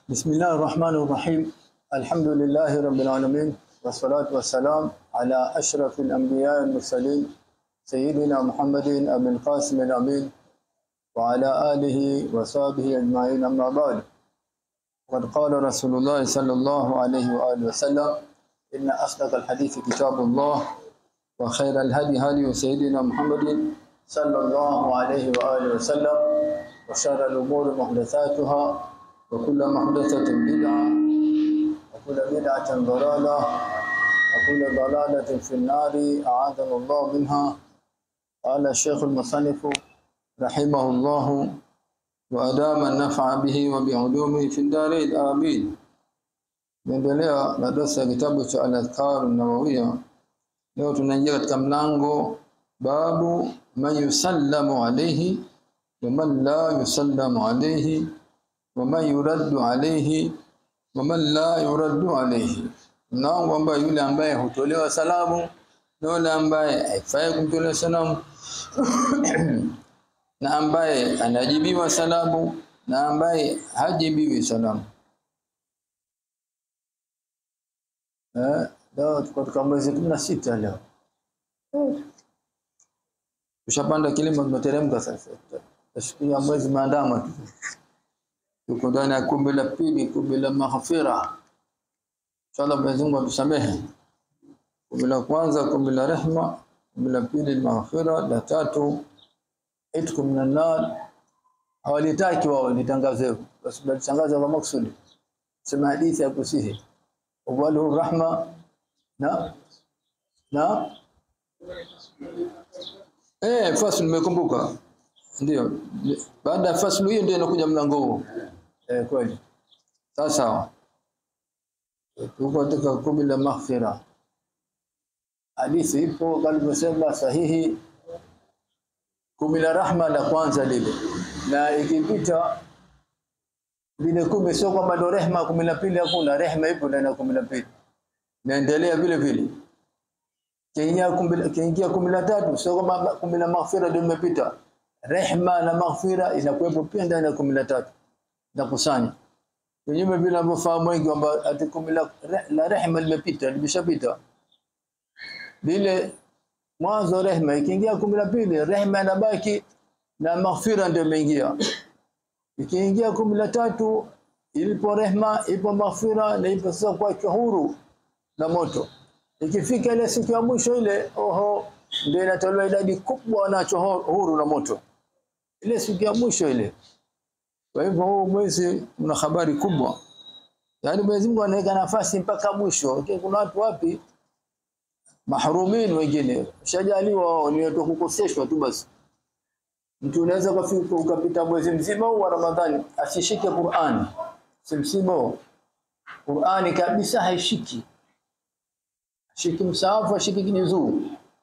بسم الله الرحمن الرحيم الحمد لله رب العالمين والصلاة والسلام على أشرف الأنبياء المرسلين سيدنا محمد أبي القاسم الأمين وعلى آله وصحبه أجمعين أما بعد وقد قال رسول الله صلى الله عليه وآله وسلم إن أصدق الحديث كتاب الله وخير الهدي هدي سيدنا محمد صلى الله عليه وآله وسلم وشر الأمور محدثاتها وكل محدثة بدعة وكل بدعة ضلالة وكل ضلالة في النار أعاذنا الله منها قال الشيخ المصنف رحمه الله وأدام النفع به وبعلومه في الدارين آمين Naendelea na darasa ya kitabu cha Al-Adhkar an-Nawawiyya. Leo tunaingia katika mlango babu man yusallamu alayhi wa man la yusallamu alayhi wa man yuraddu alayhi wa man la yuraddu alayhi. Mlango ambaye yule ambaye hutolewa salamu na yule ambaye haifai kumtolea salamu na ambaye anajibiwa salamu na ambaye hajibiwi salamu. Eh, leo tuko katika mwezi kumi na sita leo. Tushapanda kilima tumeteremka sasa. Tashikia mwezi maandama tu. Tuko ndani ya kumbi la pili, kumbi la maghfira. Inshallah Mwenyezi Mungu atusamehe. Kumbi la kwanza kumbi la rehma, kumbi la pili maghfira, la tatu itku minan nar. Hawalitaki wao litangaze, basi balitangaza kwa maksudi. Sema hadithi ya kusihi. Awalu rahma na na eh, faslu nimekumbuka. Ndio. Baada ya faslu hiyo ndio inakuja mlango huu. Eh, kweli. Sasa tuko katika kumi la maghfira. Hadithi ipo kama tumesema sahihi kumi la rahma la kwanza lile. Na ikipita vile kumi sio kwamba ndo rehma kumi la pili hakuna rehma ipo ndani ya kumi la pili naendelea vile vile kiingia kumi kiingia kumi la tatu sio kwamba kumi la maghfira ndio imepita rehma na maghfira inakuwepo pia ndani ya kumi la tatu nakusanya kinyume vile ambavyofahamu wengi kwamba ati kumi la, la rehma limepita limeshapita vile mwanzo rehma ikiingia kumi la pili rehma inabaki na maghfira ndio imeingia ikiingia kumi la tatu ilipo rehma ipo maghfira na ipo sasa kwa huru na moto ikifika ile siku ya mwisho ile oho ndio inatolewa idadi kubwa nacho huru na moto ile siku ya mwisho ile kwa hivyo huu mwezi una habari kubwa yaani Mwenyezi Mungu anaweka nafasi mpaka mwisho kuna watu wapi mahrumin wengine shajaliwa ni watu kukoseshwa tu basi Mtu unaweza kufika ukapita mwezi mzima wa Ramadhani asishike Qur'ani. Simsimo. Qur'ani kabisa haishiki. Shiki msaafu ashiki kijuzuu.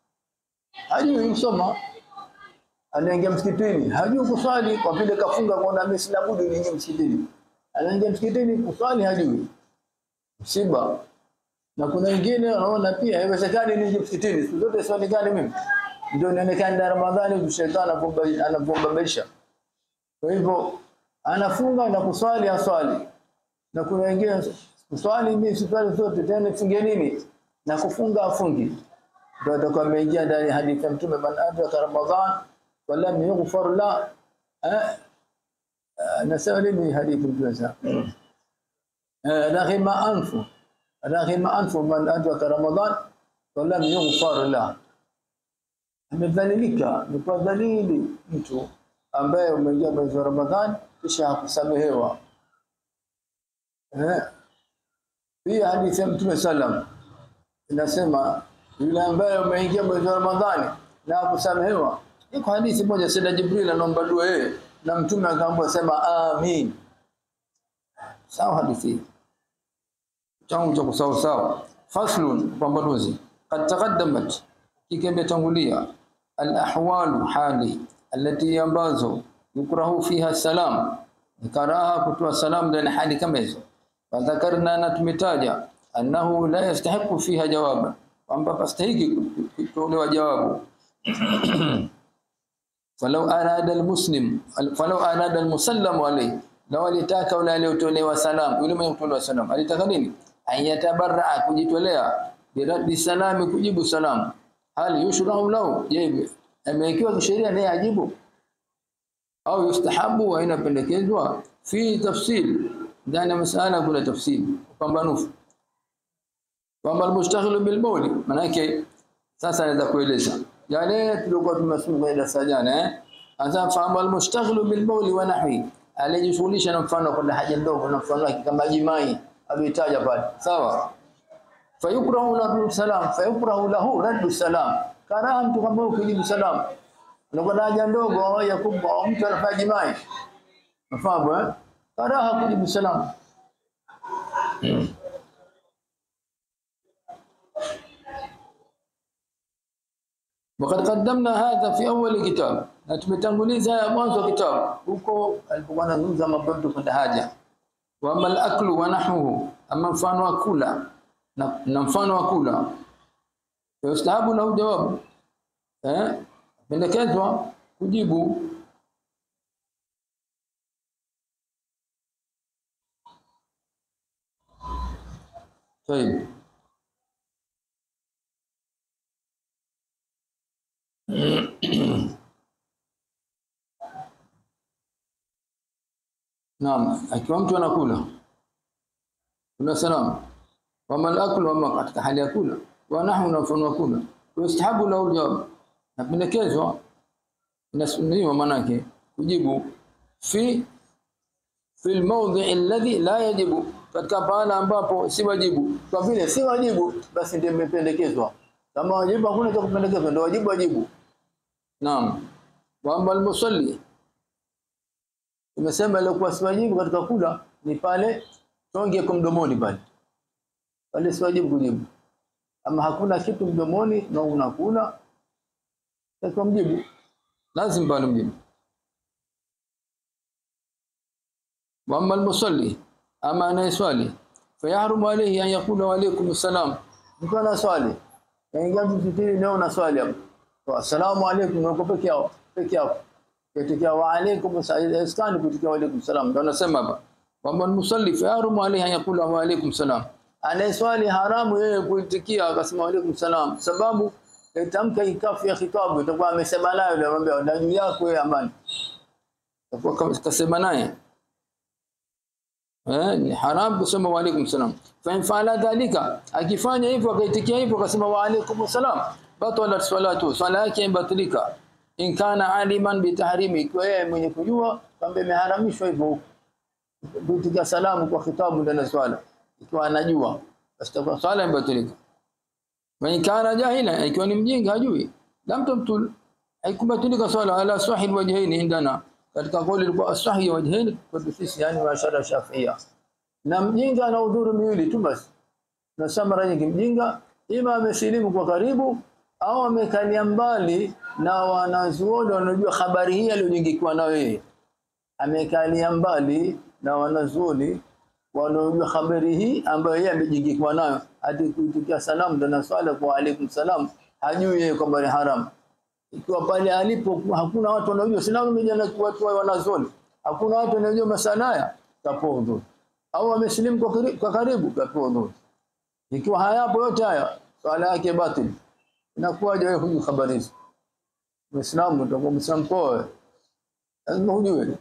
Hajui kusoma. Anaingia msikitini, hajui kuswali kwa vile kafunga kwa mimi sina budi niingie msikitini. Anaingia msikitini kuswali hajui. Msiba. Na kuna wengine wanaona pia haiwezekani niingie msikitini. Siku zote swali gani mimi? ndio inaonekana Ramadhani shetani anapombabisha. Kwa hivyo anafunga na kuswali aswali. Na kuna wengine kuswali mimi siswali zote tena funge nini? Na kufunga afungi. Ndio atakuwa ameingia ndani hadithi ya Mtume man adraka Ramadhan walam yughfar la eh nasema nini hadithi Mtume sasa? Eh raghima anfu raghima anfu man adraka Ramadhan walam yughfar la amedhalilika ni kwa dhalili mtu ambaye umeingia mwezi wa Ramadhani kisha hakusamehewa eh pia hadithi ya Mtume sallam inasema yule ambaye umeingia mwezi wa Ramadhani na hakusamehewa iko hadithi moja Sayyida Jibril anaomba dua yeye na Mtume akaambiwa sema amin sawa hadithi changu cha kusawa sawa faslun pambanuzi qad taqaddamat kikiambetangulia al-ahwalu hali alati ambazo yukrahu fiha salam karaha kutoa salam ndani hali kama hizo fadhakarna na tumetaja annahu la yastahiqu fiha jawaba kwamba pastahiki kutolewa jawabu falau arada almuslim falau arada almusallamu alayhi na walitaka yule aliyotolewa salam yule mwenye kutolewa salam alitaka nini ayatabarra kujitolea biradi salami kujibu salam hal yushrau lahu je amewekewa kisheria naye ajibu au yustahabu wa inapendekezwa fi tafsil ndani ya masala kuna tafsil pambanufu kwamba almustaghilu bil bawli manake sasa naweza kueleza yale tulikuwa tumesoma kwenye darasa jana eh sasa fahamu almustaghilu bil bawli wa nahwi alijishughulisha na mfano kwa haja ndogo na mfano wake kama jimai alitaja pale sawa fayukrahu lahu salam fayukrahu lahu raddu salam karaha mtu kama ukijibu salam unakuwa na haja ndogo au ya kubwa au mtu anafanya jimai nafahamu eh karaha kujibu salam وقد قدمنا هذا في اول كتاب na tumetanguliza haya mwanzo wa kitabu huko alipokuwa anazungumza mambo yetu kwenda haja wa amal aklu wa nahwuhu ama mfano wa kula na, na mfano wa kula yustahabu lahu jawabu eh pendekezwa kujibu طيب Naam, akiwa mtu anakula. Kuna salamu. Wama al-aklu wama katika hali ya kula. Wa nahnu na mfano wa kula. Yustahabu lahu jawab. Napendekezwa inasuniwa manake kujibu fi fi al-mawdhi' alladhi la yajibu katika pahala ambapo si wajibu. Kwa vile si wajibu basi ndio imependekezwa. Kama wajibu hakuna cha kupendekezwa ndio wajibu wajibu. Naam. Wa ambal musalli Tumesema ile kwa siwajibu katika kula ni pale tonge kwa mdomoni pale. Pale siwajibu kujibu. Ama hakuna kitu mdomoni na unakula kwa mjibu. Lazima pale mjibu. Wa amma al-musalli ama anayeswali fayahrumu alayhi an yaqula wa alaykum assalam. Mtu ana swali. Yaingia msikitini leo na swali hapo. Assalamu alaykum wako peke yao peke yao katika wa alaykum assalam kutika wa alaykum salam ndio anasema hapa kwamba musalli fayarumu alayhi yakula wa alaykum salam anayeswali haramu yeye kuitikia akasema wa alaykum salam sababu itamka ikafu ya khitabu itakuwa amesema nayo ndio anamwambia na juu yako wewe amani itakuwa kasema naye eh ni haram kusema wa alaykum salam fa in fa'ala dhalika akifanya hivyo akaitikia hivyo akasema wa alaykum salam batalat salatu swala yake ibatilika in kana aliman bitahrimi ikiwa yeye mwenye kujua kwamba imeharamishwa hivyo kutika salamu kwa khitabu ndani ya swala ikiwa anajua basi kwa swala imebatilika wa in kana jahila ikiwa ni mjinga hajui lam tumtul haikubatilika swala ala sahih wajhaini indana katika kauli ilikuwa asahi wajhaini kwa sisi yani wa shara shafia na mjinga ana udhuru miwili tu basi na samara nyingi mjinga ima amesilimu kwa karibu au amekalia mbali na wanazuoni wanajua habari hii aliyojingikiwa nayo yeye amekalia mbali na wanazuoni wanaojua habari hii ambayo yeye amejingikiwa nayo hadi kuitikia salamu ndo na swala kwa alaikum salam hajui yeye kwamba ni haram ikiwa pale alipo hakuna watu wanaojua sina mmoja na watu wanazuoni hakuna watu wanaojua masala haya kapodho au amesilimu kwa karibu, kwa karibu kapodho ikiwa hayapo yote haya swala yake batili inakuwaje wewe hujui habari hizo Muislamu utakuwa Muislamu poa. Lazima ujue.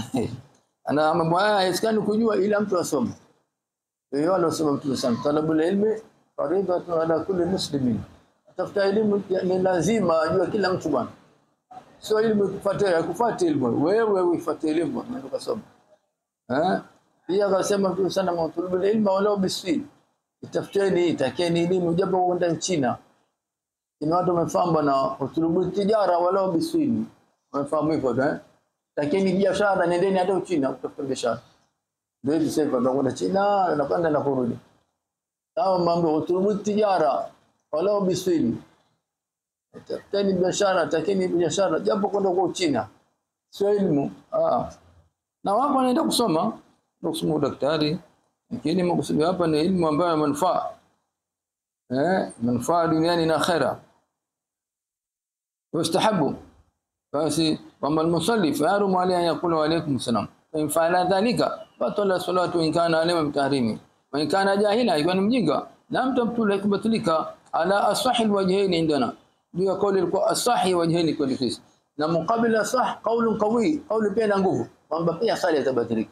Ana mambo haya haisikani kujua ila mtu asome. Ndio wale wasoma mtu sana. Talabul ilmi faridatu ala kulli muslimin. Tafuta elimu ni lazima ajue kila mtu bwana. Sio elimu kufuatia kufuatia elimu. Wewe uifuatie elimu ndio kasoma. Eh? Pia akasema mtu sana matulubul ilmi wala bisfi. Tafuteni takeni elimu japo kwenda China ina watu wamefahamu bwana utulubu tijara wala biswini wamefahamu hivyo eh lakini biashara nendeni hata Uchina kutafuta biashara ndio hivi sasa ndio kwenda China na kwenda na kurudi sawa mambo utulubu tijara wala biswini tafuteni biashara takeni biashara japo kwenda kwa Uchina sio elimu ah na wako wanaenda kusoma ndio kusoma daktari lakini makusudi hapa ni elimu ambayo manufaa eh manufaa duniani na akhera yustahabu basi kwamba almusalli fayarumu alayhi an yaqula wa alaykum salam in fa'ala dhalika batala salatu in kana alima mtahrimi wa in kana jahila ikiwa ni mjinga lam tabtula kubatilika ala asahil wajhain indana juu ya kauli ilikuwa asahi wajhain kwa sisi na muqabila sah qaulun qawi kauli pia na nguvu kwamba pia sala itabatilika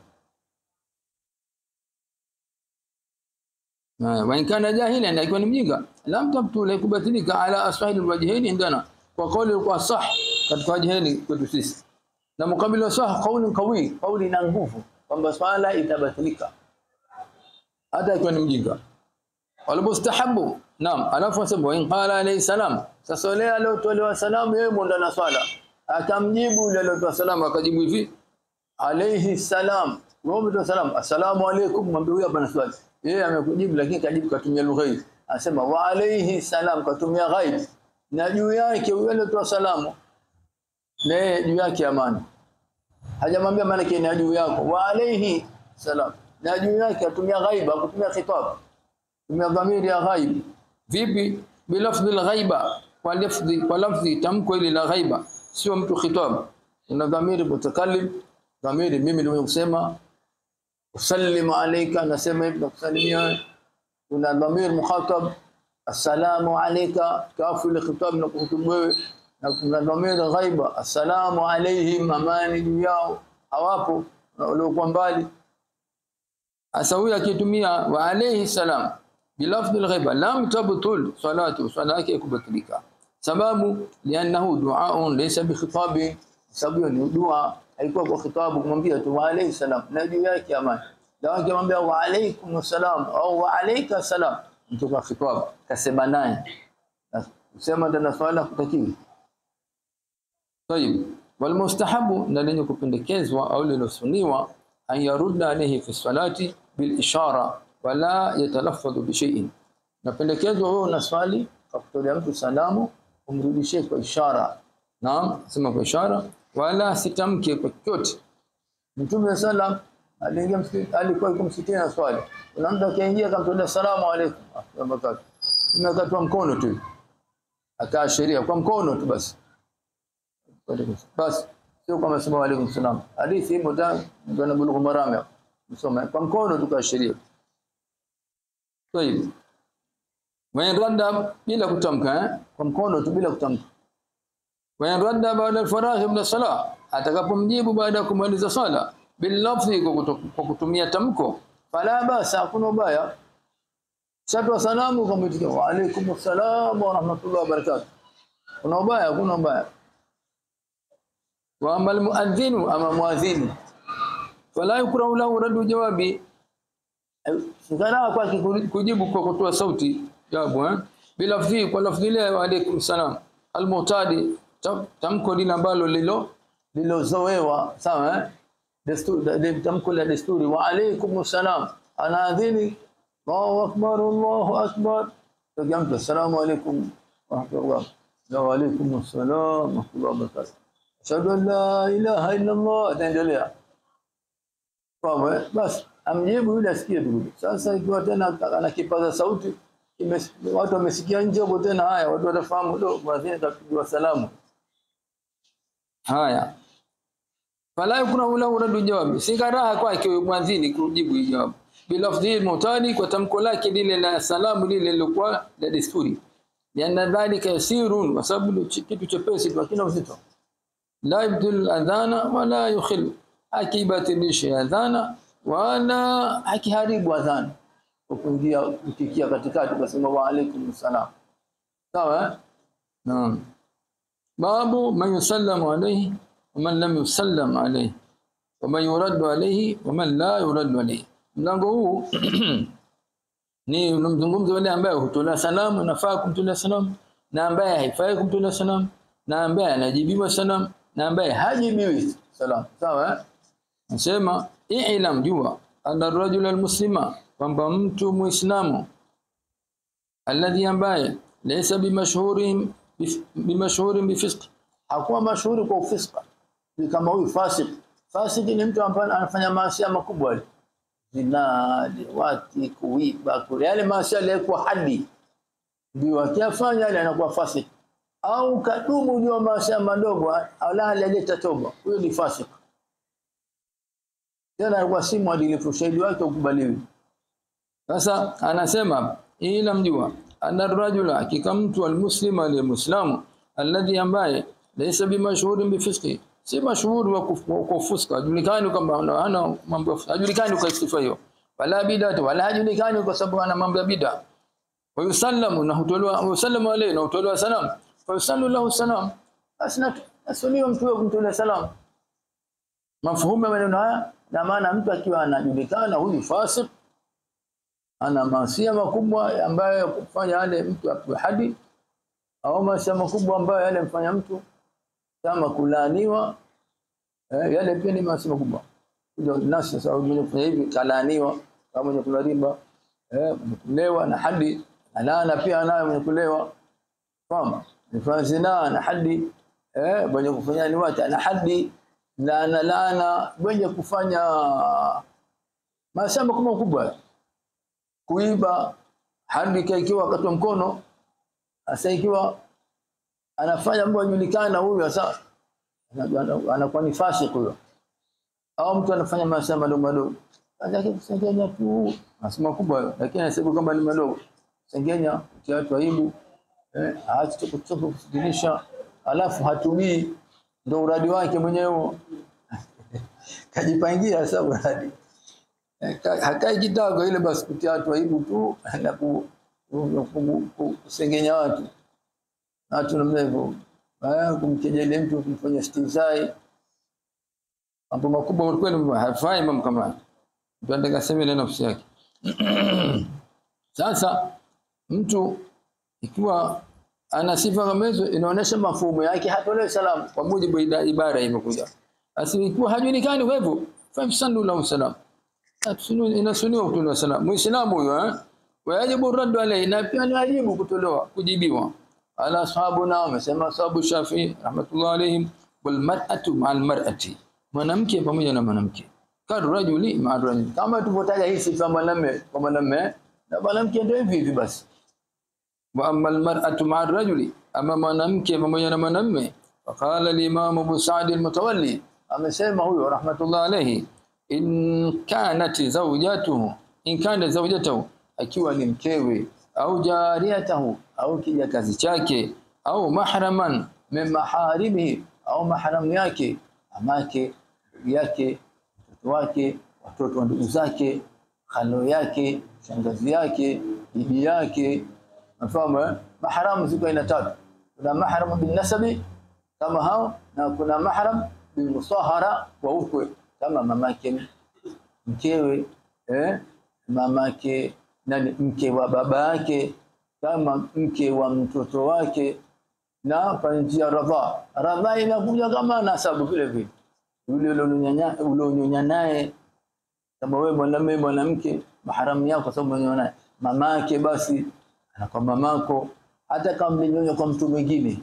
wa in kana jahila na ikiwa ni mjinga lam tabtula kubatilika ala asahil wajhain indana kwa kauli ilikuwa sah katika wajhain kwetu sisi na mukabila sah kauli qawi kauli na nguvu kwamba swala itabatilika hata ikiwa ni mjinga walmustahabu naam alafu asema in qala alayhi salam sasa yule aliyotolewa salamu yeye mwenda na swala akamjibu yule aliyotoa salamu akajibu hivi alayhi salam wewe umetoa salamu assalamu alaykum mwambie huyu hapa na swali yeye amekujibu lakini kajibu katumia lugha hii anasema wa alayhi salam katumia ghaib na juu yake yule aliyotoa salamu na yeye juu yake amani hajamwambia maana yake ni juu yako wa alayhi salam na juu yake atumia ghaiba kutumia khitab tumia dhamiri ya ghaib vipi bilafdhi alghaiba kwa lafdhi kwa lafdhi tamko ile la ghaiba sio mtu khitab ina dhamiri mutakallim dhamiri mimi ndio kusema usallimu alayka nasema hivi nakusalimia kuna dhamir mukhatab assalamu alayka kafu ile khitab na kuhutubu wewe na kuna dhamir ghaiba assalamu alayhim amani juu yao hawapo waliokuwa mbali Asa huyu akitumia wa alayhi salam bilafdhi alghaiba lam tabtul salatu sala yake kubatilika sababu lianahu duaun laysa bikhitabi sababu ni dua haikuwa kwa khitabu kumwambia tu wa alayhi salam na juu yake amani na akimwambia wa alaykum salam au wa alayka salam mtu kwa khitabu kasema naye sema tena swala kutakiwi طيب والمستحب na lenye kupendekezwa au lilosuniwa an yarudda alayhi fi salati bil ishara wala yatalaffadhu bi shay'in napendekezwa wewe unaswali kwa kutolea mtu salamu umrudishie kwa ishara naam sema kwa ishara wala sitamke kwa chochote mtume sallam aliingia msikiti alikuwa yuko msikitini na swali kuna mtu akaingia akamtolea salamu alaykum wabarakatuh imekatwa mkono tu akaashiria kwa mkono tu basi basi sio kama sema alaykum salam hadithi ipo ndani ndio bulugh marami msoma kwa mkono tukaashiria طيب wayan radda bila kutamka eh? kwa mkono tu bila kutamka wayan radda baada al-faragh min as-salah atakapomjibu baada ya kumaliza sala bil lafzi kwa kutumia tamko fala basa hakuna ubaya shatwa salamu kwa mtu wa alaykum assalam wa rahmatullahi wa barakatuh kuna ubaya hakuna ubaya wa amal muadhdhinu ama muadhdhini fala yukrahu lahu raddu jawabi sikana kwa kujibu kwa kutoa sauti jawabu eh bila lafzi kwa lafzi ile wa alaykum salam almutadi tamko lile ambalo lilo lilozoewa sawa eh desturi tamko la desturi wa alaykum salam anaadhini Allahu akbar Allahu akbar tajamtu assalamu alaykum wa rahmatullah wa alaykum assalam wa rahmatullahi wa barakatuh ashhadu an la ilaha illa Allah ataendelea kwa basi amjibu yule asikie tu sasa ikiwa tena anakipaza sauti watu wamesikia nje hapo tena haya watu watafahamu do mwadhini atapigiwa salamu haya fala yakuna ula uradu jawabi si karaha kwake mwadhini kujibu jawabu bilafdhi mutani kwa tamko lake lile la salamu lile lilokuwa la desturi lianna dhalika yasirun kwa sababu kitu chepesi lakini uzito la yabdul adhana wala yukhil akibatilisha adhana wala akiharibu adhana kuingia kufikia katikati kusema wa alaikum salam sawa naam babu man yusallamu alayhi wa man lam yusallam alayhi wa man yuraddu alayhi wa man la yuraddu alayhi mlango huu ni unamzungumza wale ambaye hutolea salamu nafaa kumtolea salamu na ambaye haifai kumtolea salamu na ambaye anajibiwa salamu na ambaye hajibiwi salamu sawa nasema i'lam jua anna rajula almuslima kwamba mtu muislamu alladhi ambaye laysa bimashhurin bimashhurin bifisq hakuwa mashuhuri kwa ufisqa ni kama huyu fasik fasik ni mtu ambaye anafanya maasi makubwa zina liwati kuiba kule yale maasi yalikuwa hadi ndio akiyafanya yale anakuwa fasik au kadumu ndio maasi madogo ala hajaleta toba huyo ni fasik tena alikuwa si mwadilifu ushahidi wake ukubaliwi sasa anasema ila mjua anna rajula hakika mtu almuslim aliyemuislamu alladhi ambaye laysa bimashhurin bifisqi si mashhuri wa kuf- kwa fuska hajulikani kwamba ana ana mambo hajulikani kwa sifa hiyo wala bid'a wala hajulikani kwa sababu ana mambo ya bid'a wa yusallamu na hutolewa yusallamu alayhi na hutolewa salam fa yusallu lahu salam asna asuniwa mtu wa kumtolea salam mafhumu ya maneno haya na maana mtu akiwa anajulikana huyu fasik ana masia makubwa ambayo kufanya yale mtu apwe hadi au masia makubwa ambayo yale mfanya mtu kama kulaaniwa eh, yale pia ni maasi makubwa ndio nasi sasa mwenye kufanya hivi kalaaniwa kama mwenye kula riba eh, mwenye kulewa na hadi na laana pia anayo mwenye kulewa fahamu mfanya zina na hadi eh, mwenye kufanya liwata na hadi laana laana mwenye kufanya maasi makubwa makubwa kuiba hadi ikiwa wakati wa mkono sasa ikiwa anafanya mambo yajulikana huyu sasa anakuwa ni fasik huyo au mtu anafanya masaa madogo madogo sasa kusengenya tu masomo kubwa lakini anasema kama ni madogo sengenya kia watu aibu eh aache kutoka kusikilisha alafu hatumii ndo uradi wake mwenyewe kajipangia sasa uradi Eh, ka- hakai kidogo ile basi kutia watu aibu tu na ku- ku- ku- ku- kusengenya watu na watu namna hivyo Baada kumkejeli mtu kumfanya stizai mambo makubwa kwa kweli hafai mambo kama haya mtu anataka sema ile nafsi yake sasa mtu ikiwa ana sifa kama hizo inaonyesha mafumo yake hatolewi salamu kwa mujibu wa ida- ibara imekuja basi ikiwa hajulikani kwa hivyo famsandu lahu salam Atusunu- inasuniwa kutolewa salamu muislamu huyo eh wajibu raddu alayhi na pia ni wajibu kutolewa kujibiwa ala ashabuna wamesema ashabu Shafi rahmatullah alayhim wal mar'atu ma'al mar'ati mwanamke pamoja na mwanamke kad rajuli ma'a rajuli kama tulivyotaja hii sifa mwanamume kwa mwanamume na mwanamke ndio hivi hivi basi wa amma al mar'atu ma'a rajuli ama mwanamke pamoja na mwanamume faqala al imam Abu Sa'd al Mutawalli amesema huyo rahmatullah alayhi in kanat zawjatuhu in kana zawjatuhu akiwa ni mkewe au jariyatahu au kijakazi chake au mahraman min maharimihi au mahram yake amake ndugu yake mtoto wake watoto wa ndugu zake khalo yake shangazi yake bibi yake mfahamu eh? mahram ziko aina tatu kuna mahram bin nasabi kama hao na kuna mahram bil musahara wa ukwe kama mamake mkewe eh mamake nani mke wa baba yake kama mke wa mtoto wake na kwa njia radha radha inakuja kama nasabu vile vile yule ulionyanya ulionyonya naye kama wewe mwanamume mwanamke maharamu yako kwa sababu unanyonya naye mamake basi anakuwa mamako hata kama mlinyonya kwa mtu mwingine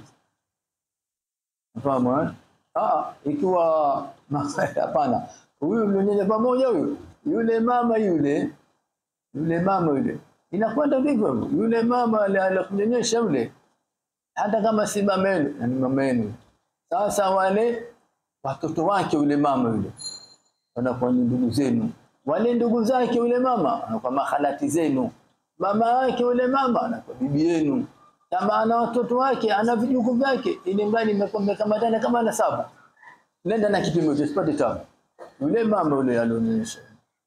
Unafahamu eh? Ah, ikiwa hapana. Huyu mlinyonya pamoja huyu. Yule mama yule. Yule mama yule. Inakwenda vivyo hivyo. Yule mama ale- alikunyonyesha yule. Hata kama si mama yenu, na ni mama yenu. Sasa wale watoto wake yule mama yule wanakuwa ni ndugu zenu. Wale ndugu zake yule mama wanakuwa mahalati zenu. Mama yake yule mama anakuwa bibi yenu. Kama ana watoto wake, ana vijukuu vyake, ili mradi mmekamatana kama na saba. Nenda na kipimo hicho sipate tabu. Yule mama yule alionyesha.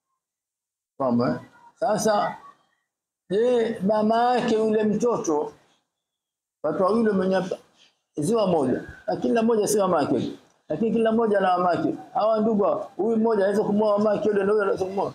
Mama eh? Sasa je, mama yake yule mtoto watu wawili mwenye ziwa moja na kila mmoja si mama yake lakini kila mmoja na mama yake hawa ndugu hawa, huyu mmoja anaweza kumwoa mama yake yule na huyo anaweza kumwoa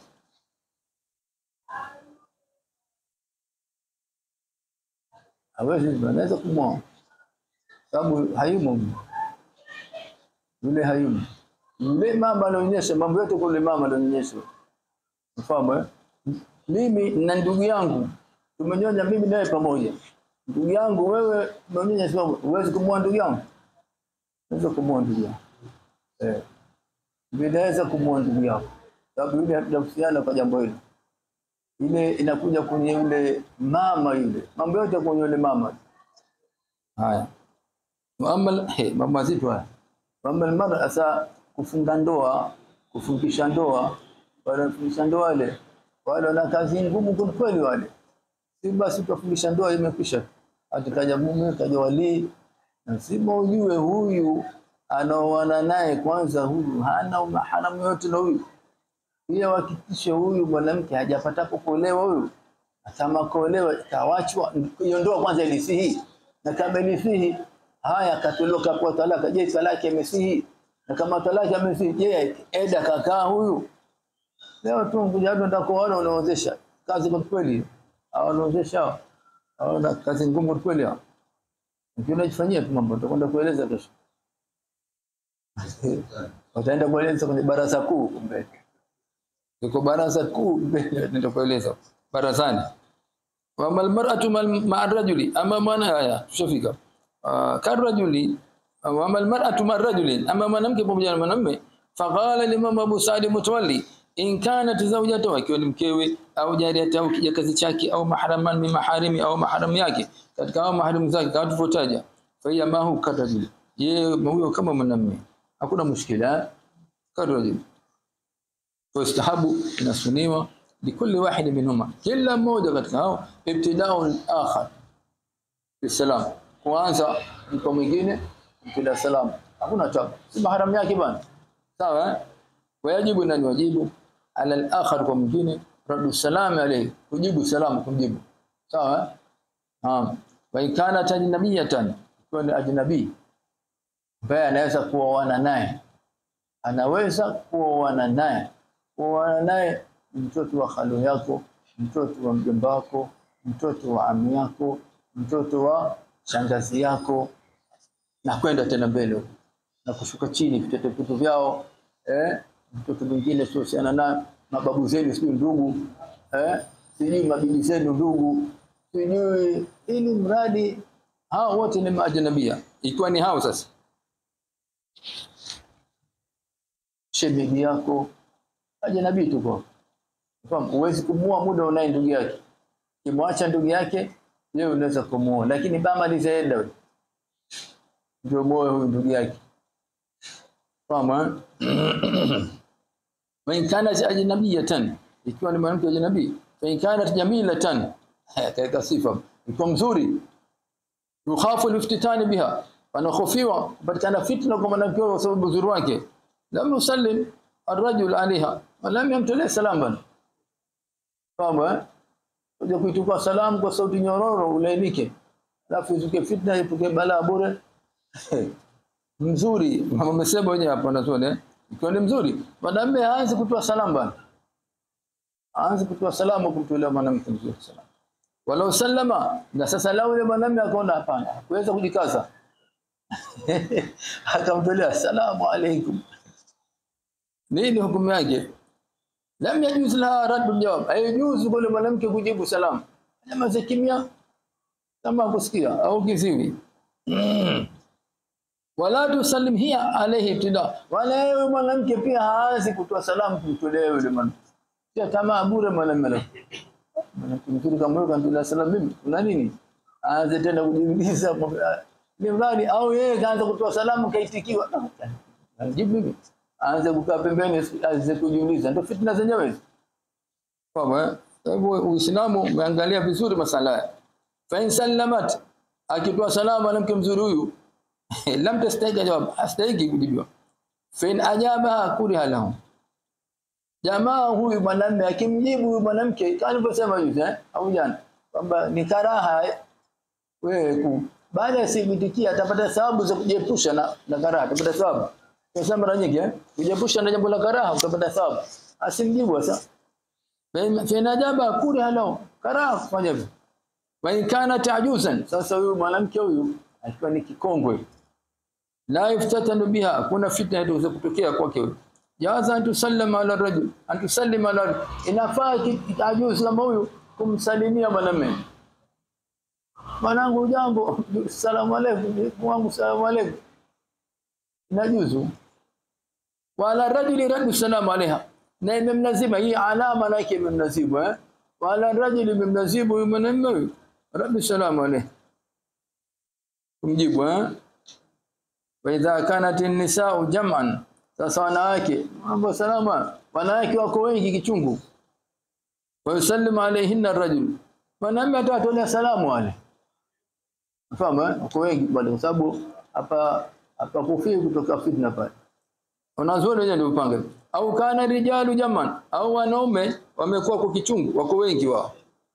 hawezi anaweza kumwoa sababu hayumo yule hayumo yule mama anaonyesha mambo yote kule mama anaonyesha mfahamu eh mimi na ndugu yangu tumenyonya mimi naye pamoja ndugu yangu wewe umenyonya sababu huwezi kumwoa ndugu yangu unaweza kumwoa ndugu yangu eh unaweza kumwoa ndugu yako sababu yule hatujahusiana kwa jambo hilo ile inakuja kwenye yule mama yule mambo yote kwenye yule mama haya Muammal he mambo mazito haya Muammal mara asa kufunga ndoa kufungisha ndoa wanafundisha ndoa wale wale wana kazi ngumu kweli kweli wale si basi tufundisha ndoa imekwisha atakaja mume kaja walii lazima ujue huyu anaoana naye kwanza huyu hana maharamu yote na huyu pia hakikishe huyu mwanamke hajapata kuolewa huyu na kama kuolewa kawachwa hiyo ndoa kwanza ilisihi na kama ilisihi haya katoloka kwa talaka je talaka imesihi na kama talaka imesihi je eda kakaa huyu leo tu kuja watu ndio kuona unaozesha kazi kwa kweli au unaozesha au na kazi ngumu kwa kweli hao ukiona jifanyia tu mambo tutakwenda kueleza kesho wataenda kueleza kwenye baraza kuu kumbe iko baraza kuu mbele ndio kueleza barazani wa almar'atu ma'a rajuli ama mwana haya tushafika uh, karajuli wa almar'atu ma'a rajuli ama mwanamke pamoja na mwanamume faqala limam Abu Sa'id Mutawalli in kanat zawjatu akiwa ni mkewe au jariyatu au kijakazi chake au mahraman min maharimi au mahram yake katika hao mahram zake kama tulivyotaja fa hiya ma hu karajuli yeye huyo kama mwanamume hakuna mushkila karajuli فاستحب inasuniwa likulli wahid minhuma kila mmoja katika hao ibtidao al-akhar bisalam kwanza mko mwingine bila salam hakuna tabu si mahram yake bwana sawa wajibu nani wajibu ala al-akhar kwa mwingine radu salam alayhi kujibu salamu kumjibu sawa naam wa ikana tajnabiyatan kwa ni ajnabi ambaye anaweza kuoana naye anaweza kuoana naye kuoana naye mtoto wa khalo yako mtoto wa mjomba wako mtoto wa ami yako mtoto wa shangazi yako na kwenda tena mbele na kushuka chini vitoto vitu vyao eh mtoto mwingine sio na mababu zenu sio ndugu eh sijui mabibi zenu ndugu sijui ili mradi hao wote ni maajnabia ikiwa ni hao sasa shemeji yako ajnabi tuko Fahamu, huwezi kumua muda unaye ndugu yake. Kimwacha ndugu yake, yeye unaweza kumuoa, lakini bama lizaenda wewe. Ndio moyo huyu ndugu yake. Fahamu? Wa in kana ajnabiyatan, ikiwa ni mwanamke ajnabi, fa in kana jamilatan, katika sifa, iko mzuri. Yukhafu liftitani biha, anakhofiwa kupatikana fitna kwa mwanamke kwa sababu uzuri wake. Lam yusallim الرجل عليها ولم يمتلئ سلاما fahamu eh kuja kuitukua salamu kwa sauti nyororo ulainike alafu izuke fitna ipuke balaa bure mzuri mama amesema wenyewe hapo nazone ikiwa ni mzuri mwanamume aanze kutoa salamu bana aanze kutoa salamu kumtolea mwanamke mzuri salamu walau sallama na sasa lao yule mwanamume akaona hapana kuweza kujikaza akamtolea salamu alaykum nini hukumu yake lam yajuz laha raddu jawab haijuzu kwa mwanamke kujibu salamu kama kimya kama kusikia au kiziwi wala tusallim hiya alayhi ibtida wala yeye mwanamke pia haanzi kutoa salamu kumtolea yule mwanamke sio kama bure mwanamume mwanamke mzuri kama yule kantoa salamu mimi kuna nini aanze tena kujiuliza ni mradi au yeye kaanza kutoa salamu kaitikiwa jibu mimi aanze kukaa pembeni aanze kujiuliza ndio fitna zenyewe kwa hivyo uislamu umeangalia vizuri masala haya fa in sallamat akitoa salamu mwanamke mzuri huyu lam tastahiki jawab astahiki kujibiwa fa in ajaba kuriha lahu jamaa huyu mwanamume akimjibu huyu mwanamke alivyosema hivi eh au jana kwamba ni karaha wewe baada ya sibitikia atapata sababu za kujiepusha na, na karaha atapata sababu Tunasema mara nyingi eh kujiepusha na jambo la karaha utapata thawabu. Asimjibu sasa. Fa ajaba kuri halo karaha kufanya hivyo. Wa in kana ta'juzan sasa huyu mwanamke huyu akiwa ni kikongwe la yuftatanu biha kuna fitna inaweza kutokea kwake huyu. Jaza antusallama ala rajul antusallima ala inafaa ta'juz kama huyu kumsalimia mwanamume. Mwanangu jambo salamu alaykum wangu salamu alaykum inajuzu wala rajuli raddu salamu alaiha na imemnazima hii alama yake imemnazibu eh wala rajuli imemnazibu huyu mwanamume raddu salamu alaiha kumjibu eh wa idha kanat an-nisa'u jam'an sasa wanawake mambo salama wanawake wako wengi kichungu wa yusallimu alayhinna ar-rajul mwanamume atawatolea salamu wale Fahamu eh? Wako wengi bado kwa sababu hapa hapa kufii kutoka fitna pale. Wanazuoni wenyewe ndio upanga. Au kana rijalu jaman au wanaume wamekuwa kwa kichungu wako wengi wao.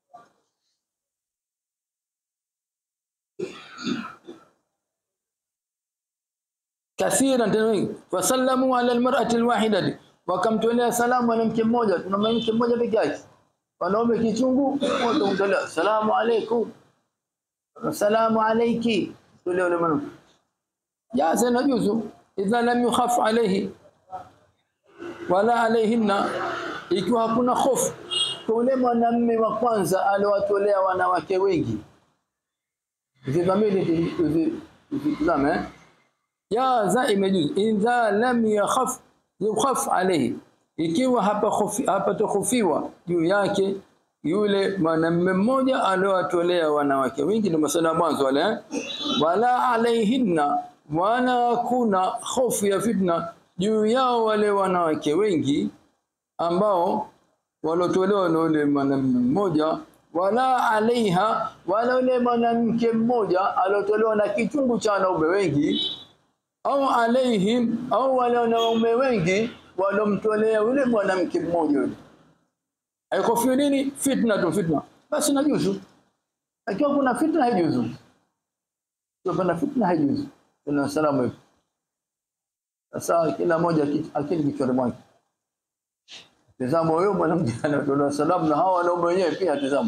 Kathira tena wengi. Wasallamu ala almar'ati alwahidati. Wakamtolea salamu mwanamke mmoja, tuna mwanamke mmoja peke yake. Wanaume kichungu wote kumtolea salamu alaykum. Assalamu alayki tule ule mwanamke jaza najuzu idha lam yukhaf alayhi wala alayhinna ikiwa hakuna hofu kwa ule mwanamume wa kwanza aliwatolea wanawake wengi zidhamini zitazame jaza imejuzu idha lam yakhaf yukhaf alayhi ikiwa hapa khofi hapa tukhofiwa juu yake yule mwanamume mmoja aliowatolea wanawake wengi ndio masala mwanzo wale eh? wala alaihinna wala kuna hofu ya fitna juu yao wale wanawake wengi ambao walotolewa na yule mwanamume mmoja wala alaiha wala yule mwanamke mmoja aliotolewa na kichungu cha wanaume wengi au alaihim au wale wanaume wengi walomtolea yule mwanamke mmoja yule haikofiwi nini fitna tu fitna basi najuzu akiwa kuna fitna haijuzu ikiwa kuna fitna haijuzu kuna salamu hivi sasa kila moja akili kichwani mwake tazama wewe mwanamke anatoa salamu na hawa wanaume wenyewe pia tazama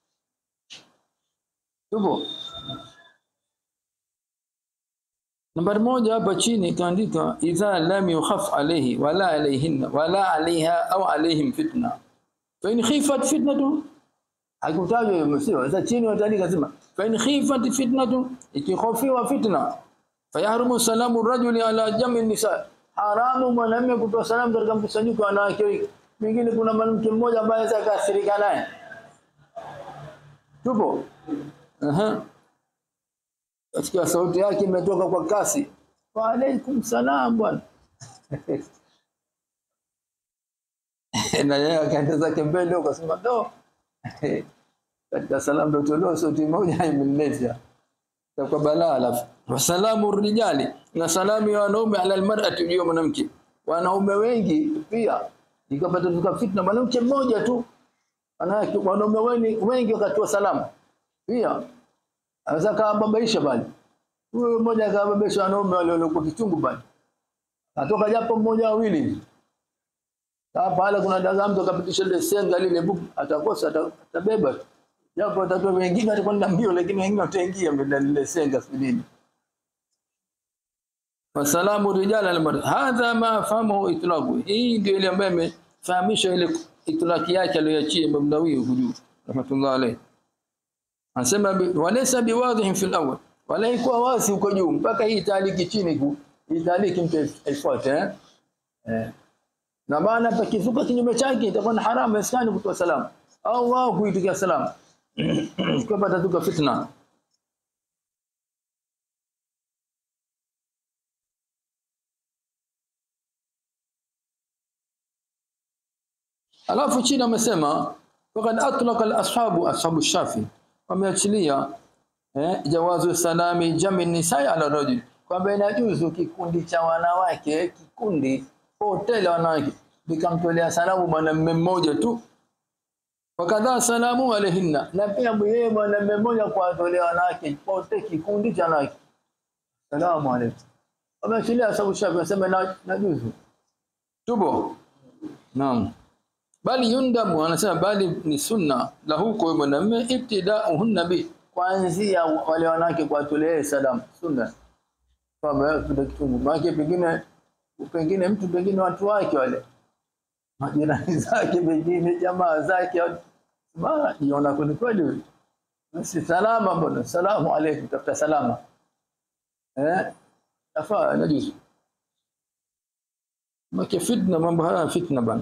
tupo nambari moja hapa chini ikaandika idha lam yukhaf alayhi wala alayhinna wala alaiha au alaihim fitna fa in khifat fitnatu hakutajwa hiyo msio sasa chini wataandika sema fa in khifat fitnatu ikikhofiwa fitna fayahrumu salamu rajuli ala jami nisa haramu mwanamume kutoa salamu katika mkusanyiko wa wanawake wengi mwingine kuna mwanamke mmoja ambaye anaweza kaathirika naye tupo aha katika sauti yake imetoka kwa kasi wa alaikum salam bwana na yeye akaenda zake mbele akasema do katika salamu ndio toleo sauti moja imeleta kwa balaa alafu wasalamu rijali na salamu ya wanaume ala almar'ati juu ya mwanamke wanaume wengi pia ikapata tuka fitna mwanamke mmoja tu anawake wanaume wengi wengi wakatoa salamu pia anaweza kababaisha bali huyo mmoja akababaisha wanaume wale waliokuwa kichungu bali atoka japo mmoja wawili hivi hapa pale kuna dagaa mtu akapitisha ile senga lile buku atakosa atabeba japo watoto wengine watakwenda mbio lakini wengine wataingia mbele lile senga sidini wasalamu rijala almar hadha ma fahamu itlaqu hii ndio ile ambayo imefahamisha ile itlaqi yake aliyoachia Imam Nawawi huju rahmatullah alayhi anasema walaysa biwadhihin fil awwal wala ikuwa wazi huko juu mpaka hii taliki chini ku hii taliki mtu aifuate eh eh na maana pakizuka kinyume chake itakuwa ni haramu iskani kutoa salamu au wao kuitikia salamu kwa patatuka fitna alafu chini amesema faqad atlaqa al-ashabu ashabu shafi wameachilia eh, jawazu salami jami nisai ala rajul kwamba inajuzu kikundi cha wanawake kikundi hoteli wanawake nikamtolea salamu mwanamume mmoja tu wakadha salamu alaihinna na pia yeye mwanamume mmoja kwa atolea wanawake wote kikundi cha wanawake salamu alaykum wameachilia sababu shafi nasema na, najuzu tubo naam bali yundamu anasema bali ni sunna la huko mwanamume ibtida'uhunna bi kuanzia wale wanawake kuwatolea salamu sunna kwamba kuna kitungu maana pengine pengine mtu pengine watu wake wale majirani zake pengine jamaa zake bana jiona kweli kweli basi salama mbona salamu alaykum tafuta salama eh afaa najuzu maki fitna mambo haya fitna bana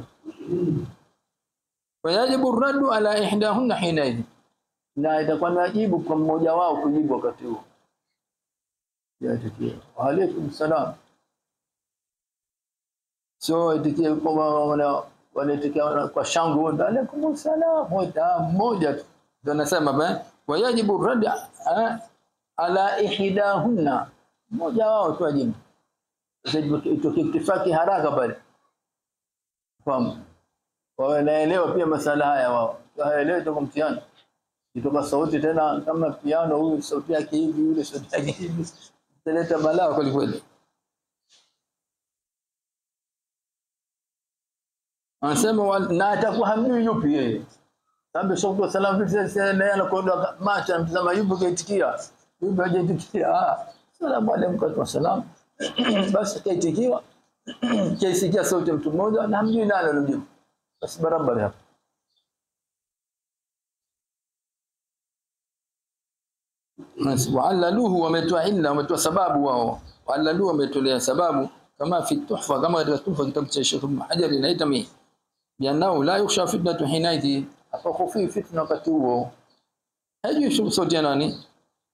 wayajibu raddu ala ihdahunna hinaidhi na itakuwa ni wajibu kwa mmoja wao kujibu wakati huo ya tukio wa alaykum salam sio itikie kwa wana wanaitikia kwa shangwe alaikum salam moja moja tu ndio nasema ba wayajibu rad ala ihdahunna mmoja wao tu ajibu itokifaki haraka pale fahamu wanaelewa pia masala haya wao haelewi toka mtihani itoka sauti tena kama piano huyu sauti yake hivi yule sauti yake hivi italeta balaa kweli kweli anasema na atakuwa hamjui yupi yeye sababu shukuru salam vipi sasa naye anakwenda macho anamtazama yupi kaitikia yupi hajaitikia ah salamu alaykum wa salam basi kaitikiwa kaisikia sauti ya mtu mmoja na hamjui nani anamjibu basi barabara hapo waalaluhu wametoa illa wametoa sababu wao waalaluhu wametolea sababu kama fi tuhfa kama katika tuhfa kitabu cha Sheikh Ibn Hajar inaitami bianao la yukhsha fitnatu hinaiti afakufi fitna wakati huo hajui sauti ya nani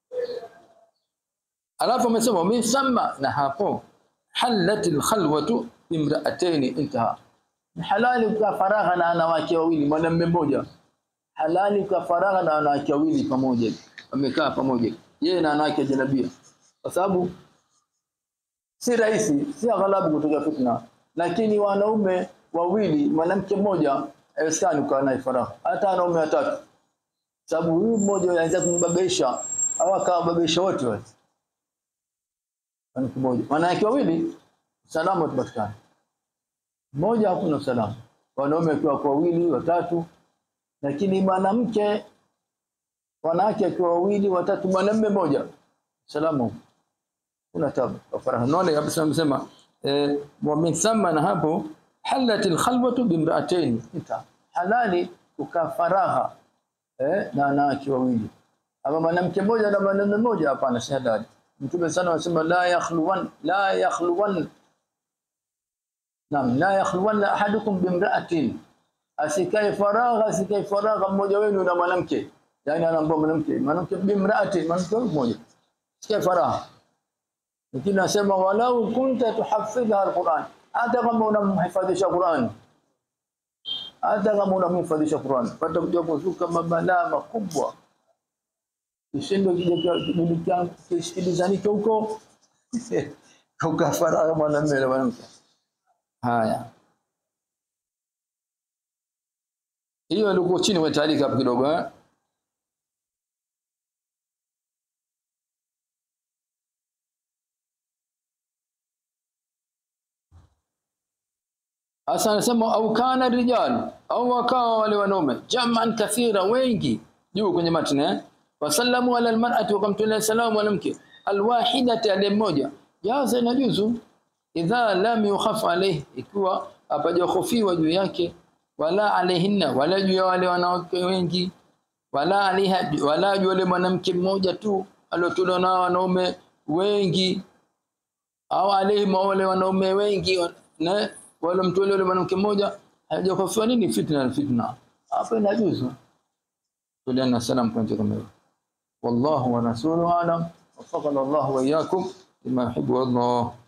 alafu amesema misamma na hapo halat alkhalwatu bimra'atayn intaha halali kwa faragha na wanawake wawili mwanamume mmoja halali kwa faragha na wanawake wawili pamoja wamekaa pamoja yeye na wanawake janabia kwa sababu si rahisi si aghalabu kutoka fitna lakini wanaume wawili mwanamke mmoja haiwezekani kukaa naye faragha hata wanaume watatu sababu huyu mmoja anaweza kumbabaisha au akawababaisha wote wale mwanamke mmoja wanawake wawili salama tupatikane mmoja hakuna usalama wanaume akiwa kwa wawili watatu lakini mwanamke wanawake akiwa wawili watatu mwanamume mmoja salama kuna tabu faraha naona kabisa amesema eh, wa min thumma na hapo halat alkhalwatu bimra'atayn ita halali kukaa faragha eh, na wanawake wawili ama mwanamke mmoja na mwanamume mmoja hapana si halali mtume sana anasema la yakhluwan la yakhluwan Naam, la yakhluwanna ahadukum bimra'atin. Asikae faragha, asikae faragha mmoja wenu na mwanamke. Yaani anaambia mwanamke, mwanamke bimra'atin, mwanamke mmoja. Asikae faragha. Lakini nasema walau kunta tuhafidha alquran, hata kama unamhifadhisha Qur'an. Hata kama unamhifadhisha Qur'an, pata kuja kuzuka mabalaa makubwa. Kishindo kija kija kisikilizanike huko. Ukafaragha mwanamume na mwanamke. Haya. Hiyo alikuwa chini wa taarika hapo kidogo eh? Asa anasema au kana rijal au wakawa wale wanaume jaman kathira wengi juu kwenye matna eh? wasallamu ala almar'ati wakamtolea salamu mwanamke alwahidati ale mmoja jaza inajuzu idha lam yukhaf alayhi ikiwa hapajahofiwa juu yake wala alaihinna wala juu ya wale wanawake wengi wala aliha wala juu wale mwanamke mmoja tu aliotolewa na wanaume wengi au alaihim wale wanaume wengi na wale mtole wale mwanamke mmoja hajahofiwa nini fitna fitna hapa inajuzu tuliana salam kwa kama hiyo wallahu wa rasuluhu alam وفقنا الله وإياكم لما يحب الله